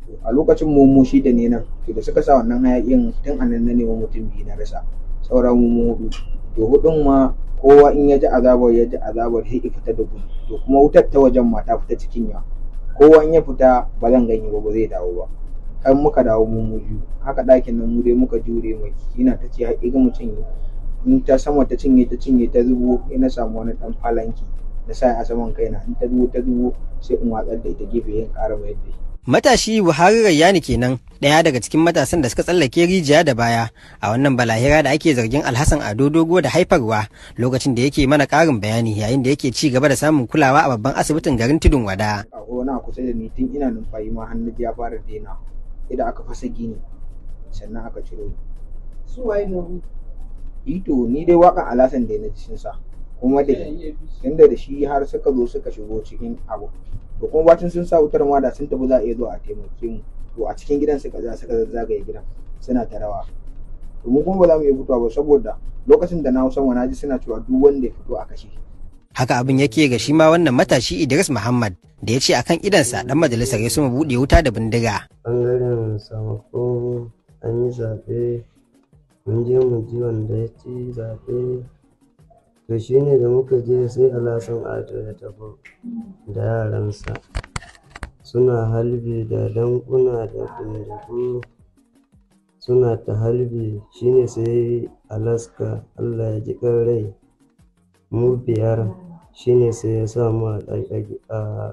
a lokacin mu mu shi da ne nan to da suka sa wannan hayakin tun anan na neman mutum biyu na rasa sauran mu hudu to hudun ma kowa in ya ji azabar ya ji azabar sai ya fita da gudu to kuma wutar ta wajen ma ta fita cikin ya kowa in ya fita ba zan ganye ba ba zai dawo ba har muka dawo mu mu biyu haka ɗakin nan mu dai muka jure mai ina ta ce haƙi ga mutum in ta sama ta cinye ta cinye ta zubo ina samu wani ɗan falanki na sa a saman kaina in ta zubo ta zubo sai in watsar da ita gefe yin ƙara mai da Matashi Buhari Rayyani kenan ɗaya daga cikin matasan da suka tsallake rijiya da baya a wannan balahira da ake zargin Alhassan Ado Dogo da haifarwa lokacin da yake mana ƙarin bayani yayin da yake ci gaba da samun kulawa a babban asibitin garin Tudun Wada. a wani a kusa da ni tun ina numfashi ma hannu ya fara daina idan aka fasa gini sannan aka ciro ni su waye ne ito ni dai waƙan alasan da na cikin sa kuma da tunda da shi har suka zo suka shigo cikin abu to kuma bacin sun sa wutar ma da sun tafi za a iya zo a taimake mu to a cikin gidan suka za suka zagaye gidan suna ta rawa to mu kuma ba za mu iya fitowa ba saboda lokacin da na hau sama na ji suna cewa duk wanda ya fito a kashe shi Haka abin yake ga shi ma wannan matashi Idris Muhammad da ya ce akan idansa dan majalisar ya suma buɗe wuta da bindiga. ɓangaren samakon an yi zaɓe mun je mu ji wanda ya ci zaɓe to shi ne da muka je sai alasan ado ya tafi da yaransa suna halbi da dankuna da bindigu suna ta halbi shi ne sai alaska allah ya ji rai mu biyar shi ne sai ya sa mu a ɗaki- a-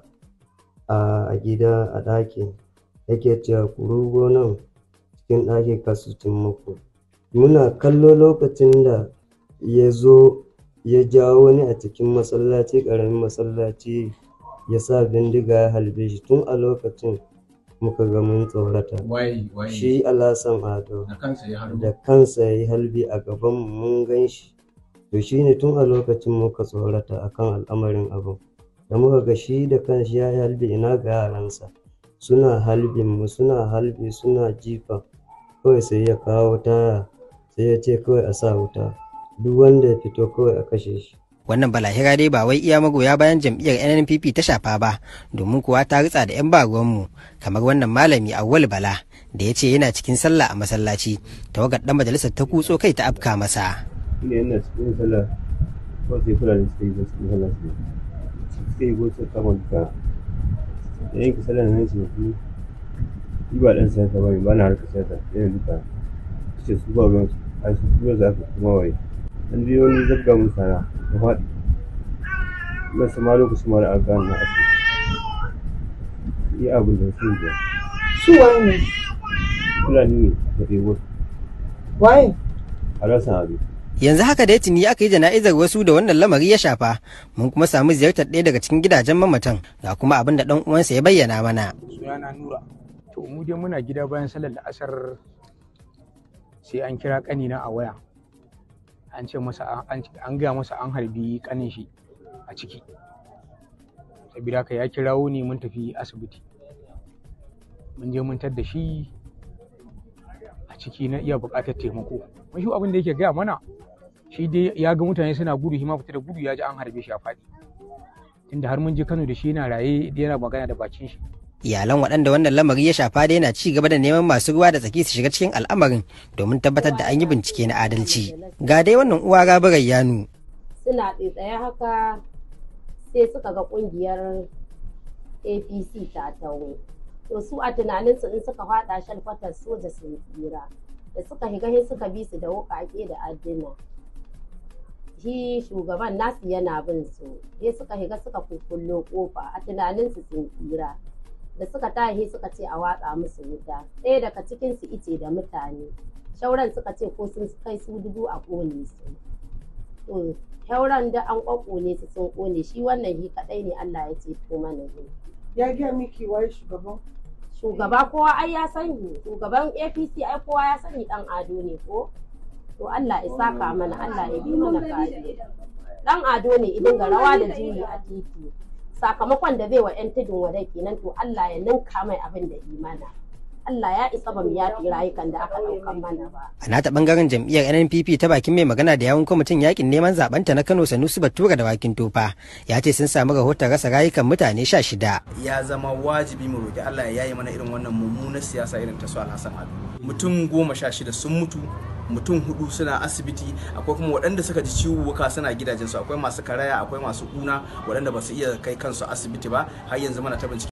a gida a ɗaki yake cewa ku rugo nan cikin ɗaki kasu cin muku muna kallo lokacin da ya zo ya jawo wani a cikin masallaci ƙaramin masallaci ya sa bindiga ya halbe shi tun a lokacin muka ga mun tsorata waye waye shi alasan ado da kansa ya harbo da kansa ya yi halbi a gaban mu mun gan shi to shi ne tun a lokacin muka tsorata akan al'amarin abin da muka ga shi da kanshi ya yi halbi ina ga yaransa suna halbin mu suna halbi suna jifa kawai sai ya kawo taya sai ya ce kawai a sa wuta duk wanda ya fito kawai a kashe shi Wannan balahira dai ba wai iya magoya bayan jam'iyyar NNPP ta shafa ba domin kuwa ta ritsa da 'yan baruwanmu kamar wannan malami Awwal Bala da ya ce yana cikin sallah a masallaci tawagar dan majalisar ta kutso kai ta afka masa. ina yana cikin sallah ko sai kula da suka yi da cikin sallah su suka yi gosu kama duka da yanke sallah nan ce su yi ba dan siyasa ba ne ba na harkar siyasa yana duka ce su ba ruwan su a su kuma za ka kuma waye an biyo wani zabga mun sana na faɗi na sama lokacin ma da aka gane na asibiti yi abin da su ne su waye ne fulani ne da ɗebo waye a rasa abin Yanzu haka dai tuni aka yi jana'izar wasu da wannan lamari ya shafa mun kuma samu ziyartar ɗaya daga cikin gidajen mamatan ga kuma abin da ɗan uwansa ya bayyana mana. sunana nura to mu dai muna gida bayan salar la'asar sai an kira kanina a waya an ce masa an an gaya masa an harbi kanin shi a ciki saboda haka ya kirawo ni mun tafi asibiti mun je mun tar da shi a ciki na iya buƙatar taimako mun shi abin da yake gaya mana shi dai ya ga mutane suna gudu shi ma fita da gudu ya ji an harbe shi a faɗi tunda har mun je Kano da shi yana raye yana magana da bakin shi Iyalan waɗanda wannan lamari ya shafa dai na ci gaba da neman masu ruwa da tsaki su shiga cikin al'amarin domin tabbatar da an yi bincike na adalci. Ga dai wannan uwa Rabi'ar Yanu suna tsaye haka sai suka ga kungiyar apc ta tawo to su a tunaninsu in suka fada shalkwatar soja sun tsira da suka higa sai suka bi su da wukake da addina shi shugaban nasu yana bin su sai suka higa suka kukkullo kofa a tunaninsu sun tsira da suka tahi suka ce a watsa musu wuta ɗaya daga cikinsu ice da mutane shauran suka ce ko sun kai su dubu a ƙone su to shauran da an ƙwaƙone su sun ƙone shi wannan shi kaɗai ne Allah ya ceto mana ne ya gaya miki waye shugaban shugaba kowa ai ya sani shugaban APC ai kowa ya sani dan ado ne ko to Allah ya saka mana Allah ya bi mana kariya dan ado ne idan ga rawa da juyi a titi sakamakon da zai wa 'yan tudun wadai kenan to Allah ya ninka mai abin da imana Allah ya isa ba mu yafi rayukan da aka ɗaukan mana ba. A nata bangaren jam'iyyar NNPP ta bakin mai magana da yawun kwamitin yakin neman zabanta na Kano Sanusi Batura da Wakin Tofa ya ce sun samu rahoton rasa rayukan mutane sha shida. Ya zama wajibi mu roƙi Allah ya yaye mana irin wannan mummunar siyasa irin ta su Alhassan Ado. Mutum goma sha shida sun mutu mutum hudu suna asibiti akwai kuma waɗanda suka ji ciwuwuka suna gidajensu akwai masu karaya akwai masu kuna waɗanda ba su iya kai kansu asibiti ba har yanzu mana ta bincike